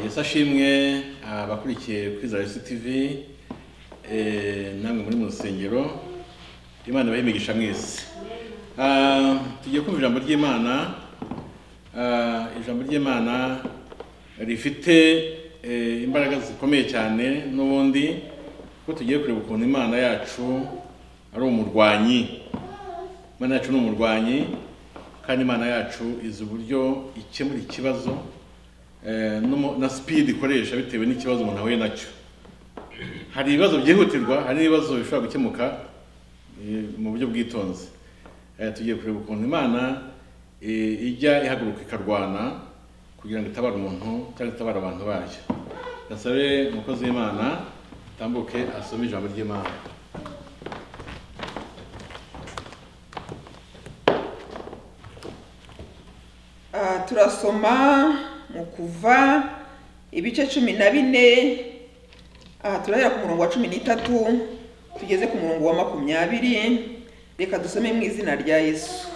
yose ashimwe abakurikiye kuri za tv namwe muri mu rusengero imana ibahe imigisha mwese Ah, tugiye kumva ijambo ry'imana Ah, ijambo ry'imana rifite eh, imbaraga zikomeye cyane n'ubundi ko tugiye kureba ukuntu imana yacu ari umurwanyi imana yacu ni umurwanyi kandi imana yacu izi uburyo ikemura ikibazo eh, n'umu- na sipidi ikoresha bitewe n'ikibazo umuntu ahuye nacyo hari ibibazo byihutirwa hari n'ibibazo bishobora gukemuka eh, mu buryo bwitonzi Eh, tugiye kureba ukuntu imana eh, ijya ihaguruka ikarwana kugira ngo itabare umuntu cyangwa itabare abantu bayo gasabe umukozi w'imana atambuke asome ijambo ry'imana Ah, turasoma mu kuva ibice cumi na bine aha turahera ku murongo wa cumi n'itatu tugeze ku murongo wa makumyabiri reka dusome mu izina rya yesu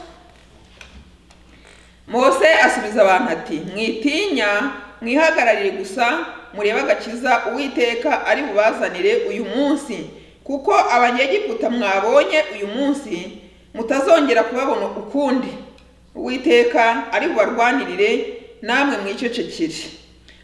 mose asubiza abantu ati mwitinya mwihagararire gusa murebe agakiza uwiteka ari bubazanire uyu munsi kuko abanyegiputa mwabonye uyu munsi mutazongera kubabona ukundi uwiteka ari bubarwanirire namwe mwicecekere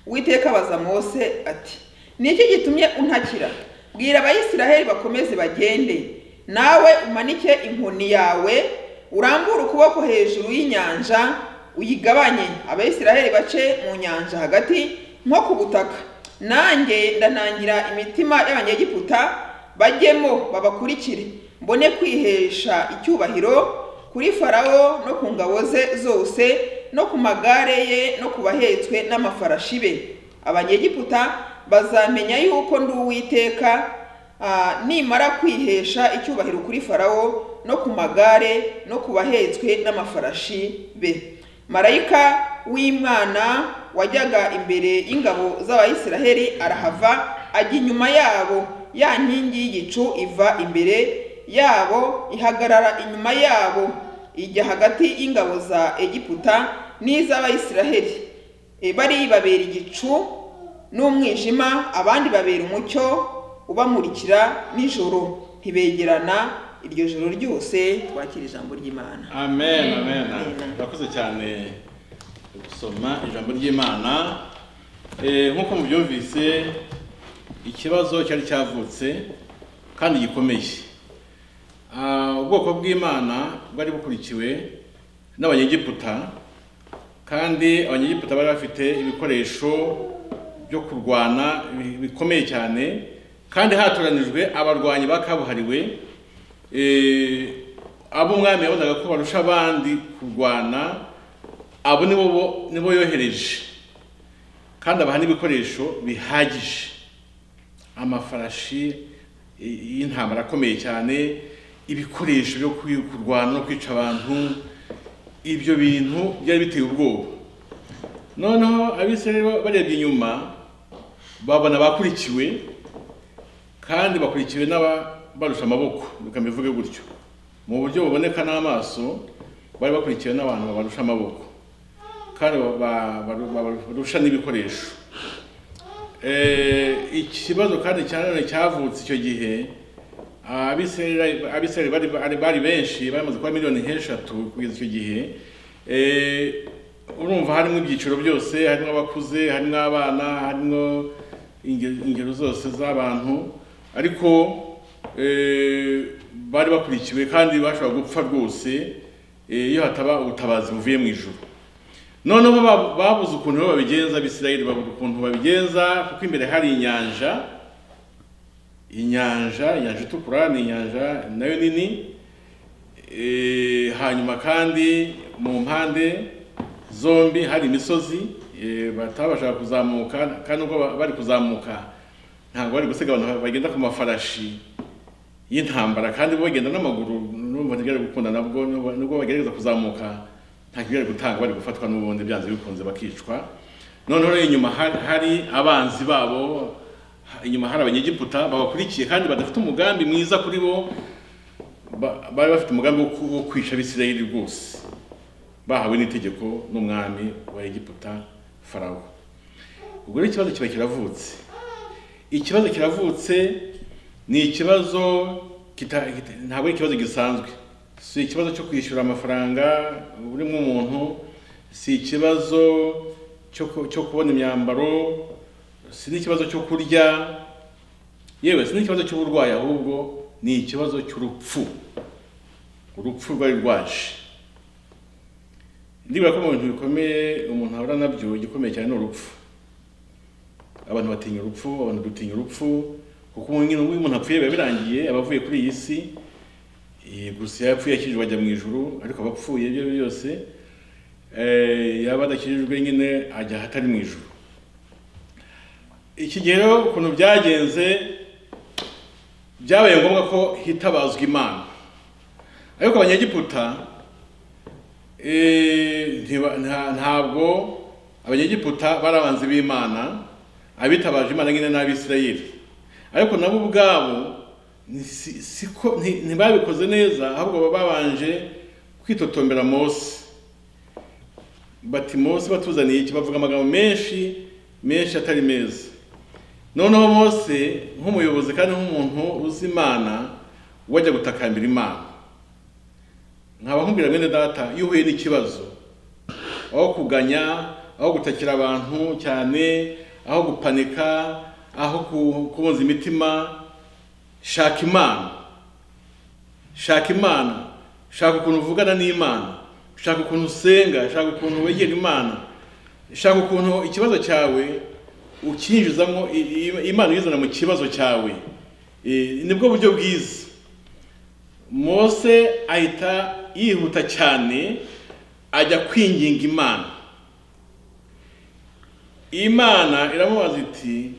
uwiteka abaza mose ati ni iki gitumye untakira bwira abayisiraheli bakomeze bagende nawe umanike inkoni yawe urambure ukuboko hejuru y'inyanja uyigabanye abayisiraheli bace mu nyanja hagati nko ku butaka nanjye ndanangira imitima y'abanyegiputa bajyemo babakurikire mbone kwihesha icyubahiro kuri farawo no ku ngabo ze zose no ku magare ye no ku bahetswe n'amafarashi be abanyegiputa bazamenya yuko ndi uwiteka Ah, nimara kwihesha icyubahiro kuri farawo no ku magare no ku bahetswe n'amafarashi be marayika w'imana wajyaga imbere y'ingabo z'abayisiraheli arahava ajya inyuma yabo ya nkingi y'igicu iva imbere yabo ihagarara inyuma yabo ijya hagati y'ingabo za egiputa n'iz'abayisiraheli E, bari babera igicu n'umwijima abandi babera umucyo ubamurikira nijoro ntibegerana iryo joro ryose twakira ijambo ry'imana amen amen Amen. urakoze cyane gusoma ijambo ry'imana Eh, nk'uko mubyumvise ikibazo cyari cyavutse kandi gikomeye Ah, ubwoko bw'imana bwari bukurikiwe n'abanyegiputa kandi abanyegiputa bari bafite ibikoresho byo kurwana bi- bikomeye cyane kandi hatoranijwe abarwanyi ba kabuhariwe eh, abo umwami yabonaga ko barusha abandi kurwana abo nibo bo- nibo yohereje kandi abaha n'ibikoresho bihagije amafarashi i- y'intambara akomeye cyane ibikoresho byo kwi- kurwana no kwica abantu ibyo bintu byari biteye ubwoba noneho abisirayeli ba- barebye inyuma babona bakurikiwe kandi bakurikiwe n'ababarusha amaboko reka mbivuge gutyo mu buryo buboneka n'amaso bari bakurikiwe n'abantu babarusha amaboko kandi ba- ba- ba- babarusha n'ibikoresho Eh, ikibazo kandi cyane cyavutse icyo gihe abisirayeli abisirayeli bari, bari, bari benshi bamaze kuba miliyoni nk'eshatu kugeza icyo gihe Eh, urumva harimo ibyiciro byose harimo abakuze harimo abana harimo inge- ingero zose z'abantu ariko eh, bari bakurikiwe kandi bashobora gupfa rwose eh, iyo hataba ubutabazi buvuye mu ijuru noneho ba- babuze ukuntu rero babigenza abisirayeli babuze ukuntu babigenza kuko imbere hari inyanja inyanja inyanja itukura ni inyanja nayo nini Eh, hanyuma kandi mu mpande zombi hari imisozi eh, batabashaga kuzamuka kandi ubwo ba- bari kuzamuka ntabwo bari gusiga abantu bagenda ku mafarashi y'intambara kandi bo bagenda n'amaguru n'umva ntibyari gukunda nabwo nubwo- nubwo bagerageza kuzamuka nta kibyari gutanga bari gufatwa n'ubundi byanze bikunze bakicwa noneho rero inyuma hari- hari abanzi babo ha- inyuma hari abanyegiputa babakurikiye kandi badafite umugambi mwiza kuri bo ba- bari bafite umugambi wo ku- wo kwica abisirayeli rwose bahawe n'itegeko n'umwami wa egiputa farawo ubwo rero ikibazo kiba kiravutse ikibazo kiravutse ni ikibazo kita- kita- ntabwo ari ikibazo gisanzwe si ikibazo cyo kwishyura amafaranga buri umuntu si ikibazo cyo ku- cyo kubona imyambaro si n'ikibazo cyo kurya yewe si n'ikibazo cy'uburwayi ahubwo ni ikibazo cy'urupfu urupfu rwari rwaje ndibura ko mu bintu bikomeye umuntu ahura nabyo igikomeye cyane ni urupfu abantu batinya urupfu abantu dutinya urupfu kuko ubu ngubu iyo umuntu apfuye biba birangiye aba avuye kuri iyi si eh, gusa iyo yapfuye akijijwe ajya mu ijuru ariko aba apfuye ibyo ari byo byose eh, yaba adakijijwe nyine ajya ahatari mu ijuru iki gihe rero ukuntu byagenze byabaye ngombwa ko hitabazwa imana ariko abanyegiputa Eh, ntiba- nta- ntabwo abanyegiputa bari abanzi b'imana abitabaje imana nyine n'abisirayeli ariko nabo ubwabo ni- si- siko- nti- ntibabikoze neza ahubwo baba babanje kwitotombera mose bati mose batuzaniye iki bavuga amagambo menshi menshi atari meza noneho mose nk'umuyobozi kandi nk'umuntu uzi imana wajya gutakambira imana nkaba nkubwira bene data iyo uhuye n'ikibazo aho kuganya aho gutakira abantu cyane aho gupanika aho ku- kubunza imitima shaka imana shaka imana shaka ukuntu uvugana n'imana shaka ukuntu usenga shaka ukuntu wegera imana shaka ukuntu ikibazo cyawe ucyinjizamo i- i- imana uyizana mu kibazo cyawe Eh, nibwo buryo bwiza mose ahita yihuta cyane ajya kwinginga imana imana iramubaza iti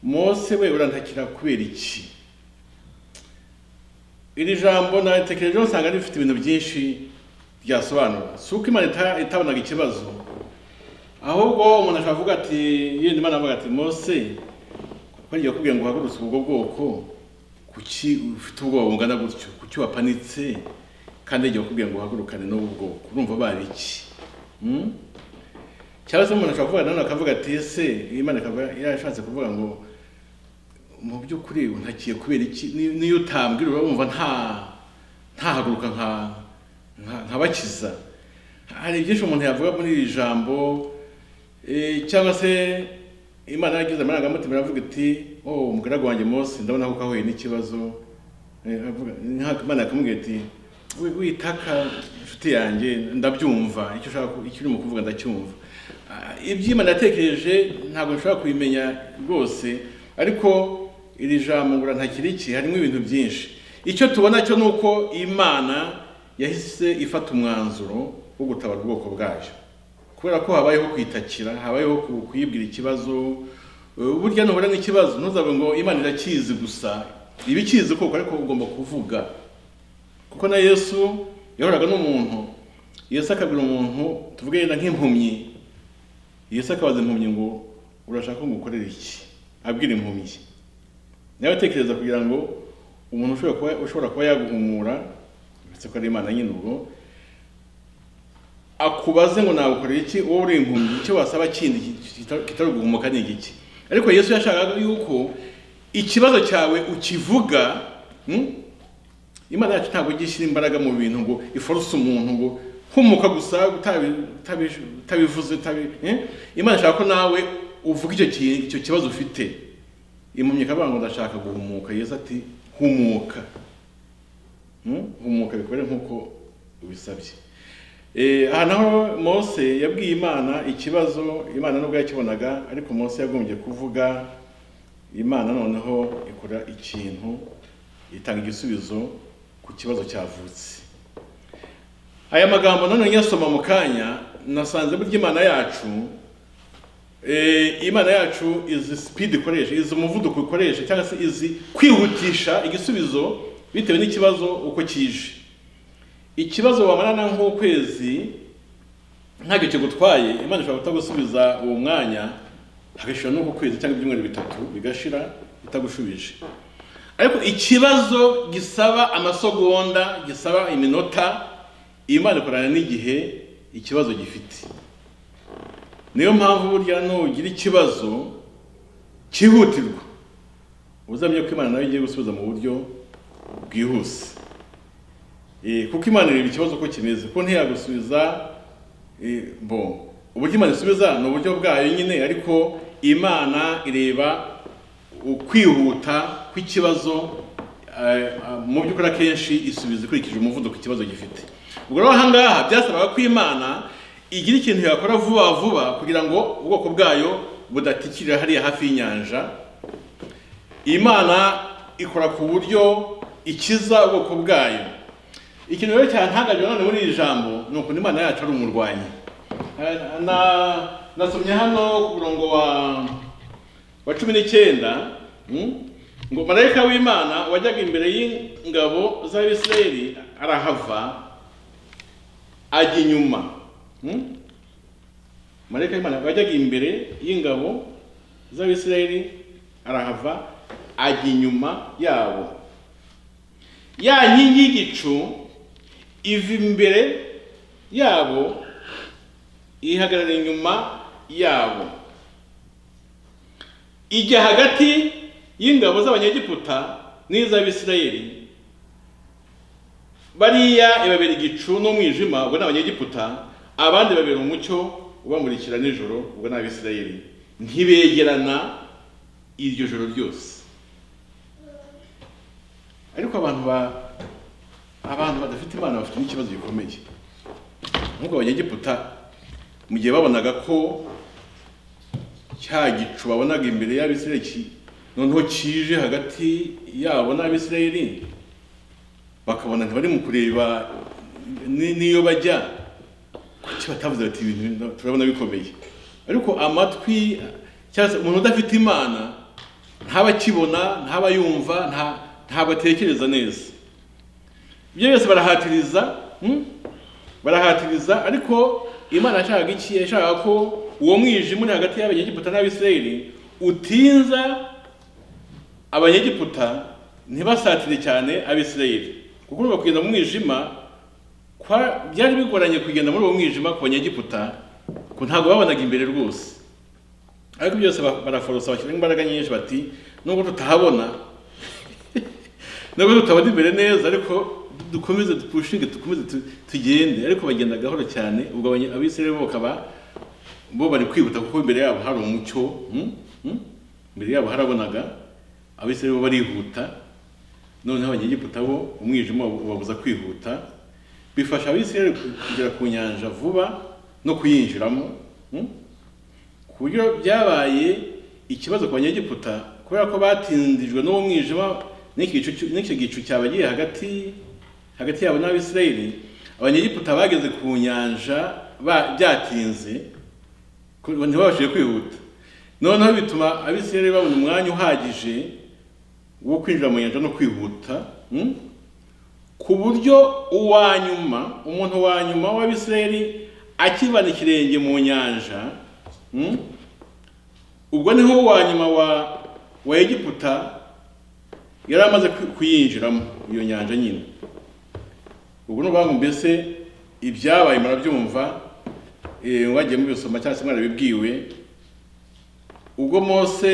mose we urantakira kubera iki iri jambo naritekerejeho usanga rifite ibintu byinshi ryasobanura si uko imana ita- itabonaga ikibazo ahubwo umuntu ashobora kuvuga ati yenda imana avuga ati mose bajya bakubwira ngo uhagurutse ubwo bwoko kuki ufite ubwoba bungana gutyo kuki wapanitse kandi igihe bakubwira ngo uhagurukane n'ubu bwoko urumva bari iki Hmm? cyangwa se umuntu ashobora kuvuga nanone akavuga ati ese imana ikaba yarashatse kuvuga ngo mu by'ukuri untakiye kubera iki Ni- niyo utambwira urumva nta ntahaguruka nka- nka- nkabakiza hari byinshi umuntu yavuga muri iri jambo Eh, cyangwa se imana yagize amarangamutima iravuga iti oh umugaragu wanjye mose ndabona ko ahuye n'ikibazo Eh, avuga- nka- imana ikamubwira iti "Wi- witaka inshuti yanjye ndabyumva icyo ushaka ku- icyo urimo kuvuga ndacyumva Ah, iby'imana yatekereje ntabwo nshobora kubimenya rwose ariko iri jambo ngura ntakiri iki harimo ibintu byinshi icyo tubona cyo ni uko imana yahise ifata umwanzuro wo gutabara ubwoko bwayo kubera ko habayeho kwitakira habayeho ku- kuyibwira ikibazo Eh, burya nuhura n'ikibazo ntuzavuge ngo imana irakizi gusa iba ikizi koko ariko ugomba kuvuga kuko na yesu yahoraga n'umuntu yesu akabwira umuntu tuvuge yenda nk'impumyi yesu akabaza impumyi ngo urashaka ko ngukorera iki abwira impumyi nawe tekereza kugira ngo umuntu ushobora kuba ushobora kuba yaguhumura uretse ko ari imana nyine ubwo akubaze ngo nagukorera iki wowe uri impumyi icyo wasaba kindi kita- kitari uguhumuka ni igiki ariko yesu yashakaga yuko ikibazo cyawe ukivuga hmm? imana yacu ntabwo ijya ishyira imbaraga mu bintu ngo iforuse umuntu ngo humuka gusa utabi- utabi- utabivuze utabi- eh? imana ishaka ko nawe uvuga icyo ki- icyo kibazo ufite impumyi ikavuga ngo ndashaka guhumuka yesu ati humuka Hmm? humuka bikore nk'uko ubisabye Eh, aha naho mose yabwiye imana ikibazo imana nubwo yakibonaga ariko mose yagombye kuvuga imana noneho ikora ikintu itanga igisubizo ku kibazo cyavutse aya magambo nanone nyasoma mu kanya nasanze burya imana yacu eh, imana yacu izi speed ikoresha izi umuvuduko ikoresha cyangwa se izi kwihutisha igisubizo bitewe n'ikibazo uko kije ikibazo wamarana nk'ukwezi ntacyo kigutwaye imana ishobora kutagusubiza uwo mwanya hagashira n'uko kwezi cyangwa ibyumweru bitatu bigashira itagushubije ariko ikibazo gisaba amasogonda gisaba iminota imana ikorana n'igihe ikibazo gifite niyo mpamvu burya nugira ikibazo cyihutirwa uzamye ko imana nawe igiye gusubiza mu buryo bwihuse Eh, kuko imana ireba ikibazo ko kimeze ko ntiyagusubiza eh, bo uburyo imana isubiza ni uburyo bwayo nyine ariko imana ireba ukwihuta kw'ikibazo eh, ah, mu by'ukuri akenshi isubiza ikurikije umuvuduko ikibazo gifite ubwo rero aha ngaha byasabaga ko imana igira ikintu yakora vuba vuba kugira ngo ubwoko bwayo budatikirira hariya hafi y'inyanja imana ikora ku buryo ikiza ubwoko bwayo ikintu rero cyantangajwe none muri iri jambo ni ukuntu imana yacu ari umurwanyi Eh, na- nasomye hano ku murongo wa wa cumi n'icyenda mm, ngo marayika w'imana wajyaga imbere y'ingabo z'abisirayeli arahava ajya inyuma Mm? marayika w'imana wajyaga imbere y'ingabo z'abisirayeli arahava ajya inyuma yabo ya nkingi y'igicu iva imbere yabo ihagarara inyuma yabo ijya hagati y'ingabo z'abanyegiputa n'iz'abisirayeli bariya ibabera igicu n'umwijima ubwo ni abanyegiputa abandi babera umucyo ubamurikira nijoro ubwo ni abisirayeli ntibegerana iryo joro ryose ariko abantu ba abantu badafite imana bafite n'ikibazo gikomeye nk'uko abanyegiputa mu gihe babonaga ko cya gicu babonaga imbere y'abisirayeli ki- noneho kije hagati yabo n'abisirayeli bakabona ntibari mu kureba ni- n'iyo bajya kuki batavuze bati ibintu turabona bikomeye ariko amatwi cyangwa se umuntu udafite imana ntaba akibona ntaba yumva nta- ntabwo atekereza neza ibyo byose barahatiriza hmm? barahatiriza ariko imana yashakaga iki yashakaga ko uwo mwijima uri hagati y'abanyegiputa n'abisirayeli utinza abanyegiputa ntibasatire cyane abisirayeli kuko urumva kugenda mu mwijima kwa- byari bigoranye kugenda muri uwo mwijima ku banyegiputa ko ntabwo babonaga imbere rwose ariko byose ba- baraforosa bashyiramo imbaraga nyinshi bati nubwo tutahabona nubwo tutabona imbere neza ariko dukomeze dupushinge dukomeze tu- tugende ariko bagenda gahoro cyane ubwo abanye- abisirayeli bo bakaba bo bari kwihuta kuko imbere yabo hari umucyo hmm? Hmm? imbere yabo harabonaga abisirayeli bo barihuta noneho abanyegiputa bo umwijima uba- ubabuza kwihuta bifasha abisirayeli kugera ku nyanja vuba no kuyinjiramo hmm? ku buryo byabaye ikibazo ku banyegiputa kubera ko batindijwe n'uwo mwijima n'iki gicu cyu- n'icyo gicu cyabagiye hagati hagati yabo n'abisirayeli abanyegiputa bageze ku nyanja ba- byatinze ku- ntibabashije kwihuta noneho bituma abisirayeli babona umwanya uhagije wo kwinjira mu nyanja no kwihuta hmm? ku buryo uwa nyuma umuntu wa nyuma w'abisirayeli akivana ikirenge mu nyanja hmm? ubwo niho uwa nyuma wa wa egiputa yari amaze kwi- kuyinjiramo iyo nyanja nyine ubwo ni ukuvuga ngo mbese ibyabaye murabyumva eh, mwagiye mubisoma cyangwa se mwarabibwiwe ubwo mose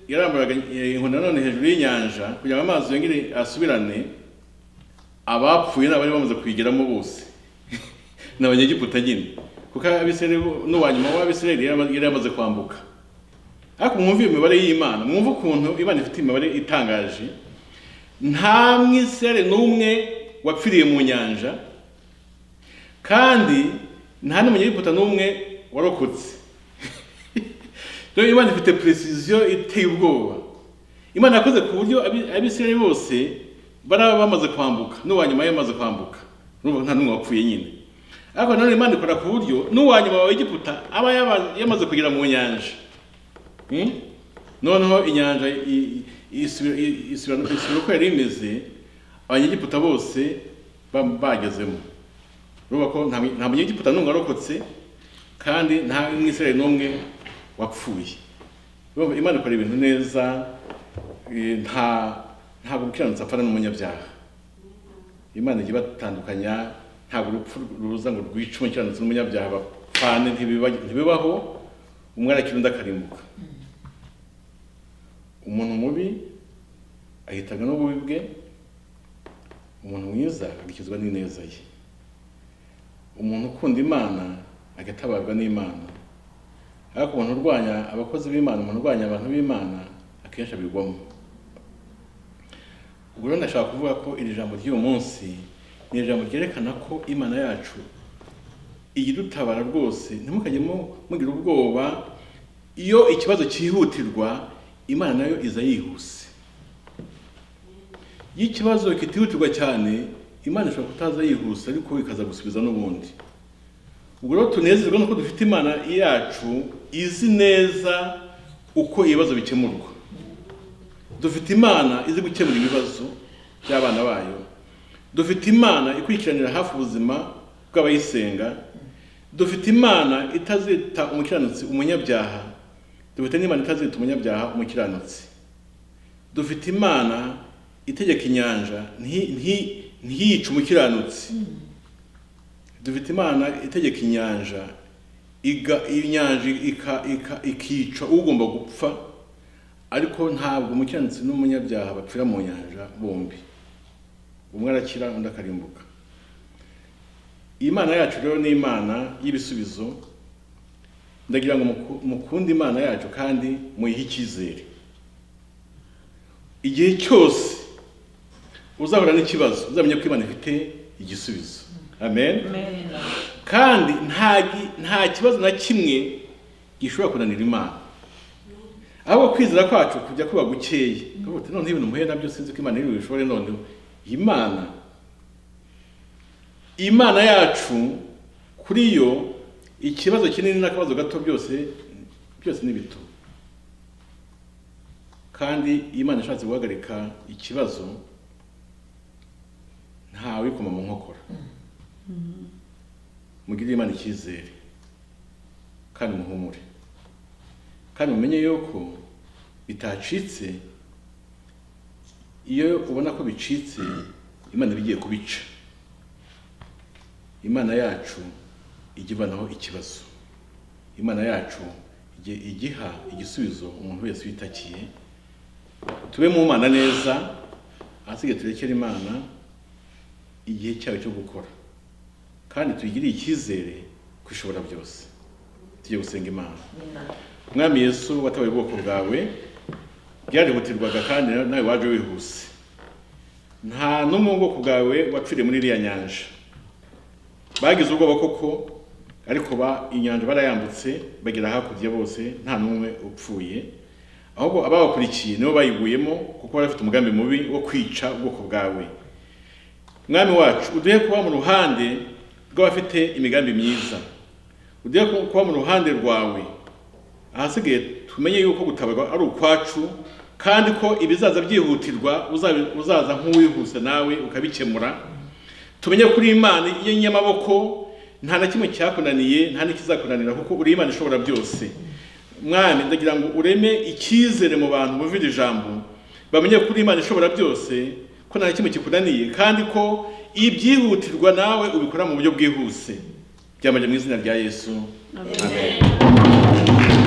yarambaraga eh, inkoni nanone hejuru y'inyanja kugira ngo amazi yongere asubirane abapfuye n'abari bamaze kuyigeramo bose ni abanyegiputa nyine kuko abisirayeli bo- n'uwa nyuma w'abisirayeli yari ama- yari yamaze kwambuka ariko mwumve iyo mibare y'imana mwumve ukuntu imana ifite imibare itangaje nta mwisirayeli n'umwe wapfiriye mu nyanja kandi nta n'umunyegiputa n'umwe warokotse rero imana ifite precision iteye ubwoba imana yakoze ku buryo abi- abisirayeli bose baraba bamaze kwambuka n'uwa nyuma yamaze kwambuka urumva nta n'umwe wapfuye nyine ariko nanone imana ikora ku buryo n'uwa nyuma wa egiputa aba yaba- yamaze kugera mu nyanja Hmm? noneho inyanja i- i- isubira i- isubira- isubira uko yari imeze abanyegiputa bose ba- bagezemo urumva ko nta mu- nta munyegiputa n'umwe warokotse kandi nta mwisirayeli n'umwe wapfuye Urumva imana ikora ibintu neza eh, nta ntabwo umukiranutsi apfana n'umunyabyaha imana ijya ibatandukanya ntabwo urupfu ruza ngo rwice umukiranutsi n'umunyabyaha bapfane ntibiba- ntibibaho umwana akiri undi akarimbuka umuntu mubi ahitanywe n'ububi bwe umuntu mwiza agakizwa n'ineza ye umuntu ukunda imana agatabarwa n'imana ariko umuntu urwanya abakozi b'imana umuntu urwanya abantu b'imana akenshi abigwamo ubwo rero ndashaka kuvuga ko iri jambo ry'uyu munsi ni ijambo ryerekana ko imana yacu iyidutabara rwose ntimukajyemo mugira ubwoba iyo ikibazo cyihutirwa imana nayo iza yihuse iyo ikibazo kitihutirwa cyane imana ishobora kutaza yihuse ariko ikaza gusubiza n'ubundi ubwo rero tunezerwa nuko dufite imana yacu izi neza uko ibibazo bikemurwa dufite imana izi gukemura ibibazo by'abana bayo dufite imana ikurikiranira hafi ubuzima bw'abayisenga dufite imana itazita umukiranutsi umunyabyaha dufite n'imana itazita umunyabyaha umukiranutsi dufite imana itegeka inyanja nti- nti- ntiyice umukiranutsi dufite imana itegeka inyanja iga inyanja ika- ika- ikica ugomba gupfa ariko ntabwo umukiranutsi n'umunyabyaha bapfira mu nyanja bombi umwe arakira undi akarimbuka imana yacu rero ni imana y'ibisubizo ndagira ngo muku- mukunde imana yacu kandi muyihe icyizere igihe cyose uzahura n'ikibazo uzamenye ko imana ifite igisubizo amen kandi nta gi- nta kibazo na kimwe gishobora kunanira imana ahubwo kwizera kwacu kujya kuba gukeye tuvuga uti noneho ibintu muhuye nabyo sinzi ko imana iri bubishobore noneho imana imana yacu kuri yo ikibazo kinini n'akabazo gato byose byose ni bito kandi imana ishatse guhagarika ikibazo ntawikoma mu nkokora mugirire imana icyizere kandi muhumure kandi mumenye yuko bitacitse iyo ubona ko bicitse imana iba igiye kubica imana yacu ijya ivanaho ikibazo imana yacu ijya igiha igisubizo umuntu wese witakiye tube mu mana neza ahasigaye turekere imana igihe cyayo cyo gukora kandi tuyigirire icyizere ko ishobora byose tujye gusenga imana mwami yesu watabaye ubwoko bwawe byarihutirwaga kandi nawe waje wihuse nta n'umwe wo mu bwoko bwawe wapfiriye muri iriya nyanja bagize ubwoba koko ariko ba inyanja barayambutse bagera hakurya bose nta n'umwe upfuye ahubwo ababakurikiye nibo bayiguyemo kuko bari bafite umugambi mubi wo kwica ubwoko bwawe mwami wacu uduhe kuba mu ruhande rw'abafite imigambi myiza uduhe kuba mu ruhande rwawe ahasigaye tumenye yuko gutabarwa ari ukwacu kandi ko ibizaza byihutirwa uzabi- uzaza nk'uwihuse nawe ukabikemura tumenye ko uri imana y'inyamaboko nta na kimwe cyakunaniye nta n'ikizakunanira kuko uri imana ishobora byose mwami ndagira ngo ureme icyizere mu bantu bumva iri jambo bamenye ko uri imana ishobora byose ko nta kimwe kikunaniye kandi ko ibyihutirwa nawe ubikora mu buryo bwihuse byamaje mu izina rya yesu amen